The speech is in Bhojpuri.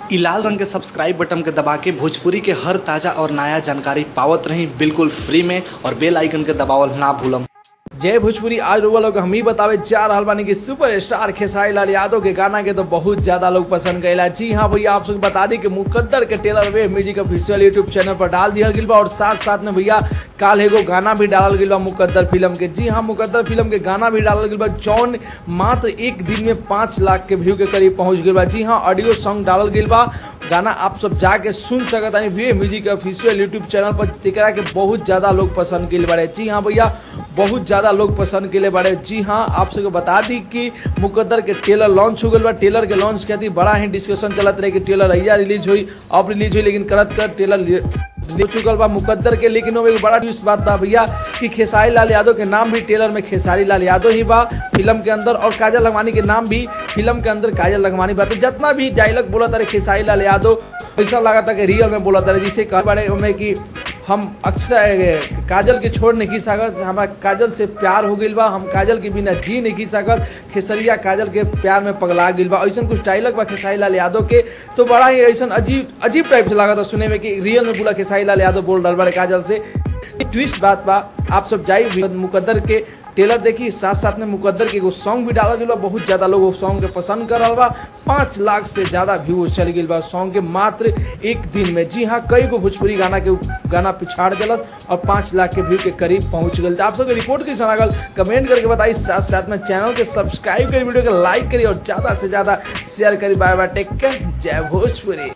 इ लाल रंग के सब्सक्राइब बटन के दबा के भोजपुरी के हर ताजा और नया जानकारी पावत रही बिल्कुल फ्री में और बेल आइकन के दबावल ना भूलम जय भोजपुरी आज रोवा लोग हम ही बतावे जा रहल बानी कि सुपर स्टार खेसारी लाल यादव के गाना के तो बहुत ज्यादा लोग पसंद करेला जी हाँ भैया आप सबको बता दी कि मुकद्दर के trailer Wave music official YouTube channel पर डाल दिया गया बा और साथ साथ में भैया काल एगो गाना भी डालल गया बा मुकद्दर फिल्म के जी हाँ मुकद्दर फिल्म के गाना भी डालल गया बा जौन मात्र एक दिन में पाँच लाख के व्यू के करीब पहुंच गया बा जी हाँ ऑडियो सॉन्ग डालल गया बा गाना आप सब जाके सुन सकत हनी Wave music official YouTube channel पर तेकरा के बहुत ज्यादा लोग पसंद के बारे जी हाँ भैया बहुत ज्यादा लोग पसंद के बारे जी हाँ आप सबको बता दी कि मुकद्दर के ट्रेलर लॉन्च हो गया बा ट्रेलर के लॉन्च खातिर बड़ा ही डिस्कशन चलत रहे कि ट्रेलर अहिया रिलीज हुई अब रिलीज हुई लेकिन करत कर ट्रेलर हो चुकल बा मुकद्दर के लेकिन वो एक बड़ा न्यूज बात बा भैया कि खेसारी लाल यादव के नाम भी ट्रेलर में खेसारी लाल यादव ही बा फिल्म के अंदर और काजल लखमानी के नाम भी फिल्म के अंदर काजल लखमानी बा तो जितना भी डायलॉग बोला तारे खेसारी लाल यादव ऐसा लगा था कि रियल में बोला तारे जिसे कह बारे में कि हम अक्सर काजल के छोड़ नहीं सकत हमारा काजल से प्यार हो गई बा हम काजल के बिना जी नहीं सकत खेसरिया काजल के प्यार में पगला गई बा ऐसा कुछ डायलॉग बा खेसारी लाल यादव के तो बड़ा ही ऐसा अजीब अजीब टाइप से लगा था सुने में कि रियल में बोला खेसारी लाल यादव बोल रहा बड़े काजल से ट्विस्ट बात बा आप सब जाई मुकद्दर के टेलर देखी साथ साथ में मुकद्दर के एगो सॉन्ग भी डाला गया बहुत ज्यादा लोग सॉन्ग के पसंद कर रहा बा पाँच लाख से ज्यादा व्यू चल गई बा सॉन्ग के मात्र एक दिन में जी हाँ कई गो भोजपुरी गाना के गाना पिछाड़ दिलस और पाँच लाख के व्यू के करीब पहुंच गए आप सबके रिपोर्ट कैसा लागल कमेंट करके बताई साथ साथ में चैनल के सब्सक्राइब करी वीडियो के लाइक करी और ज्यादा से ज्यादा शेयर करी बाय बाय टेक केयर जय भोजपुरी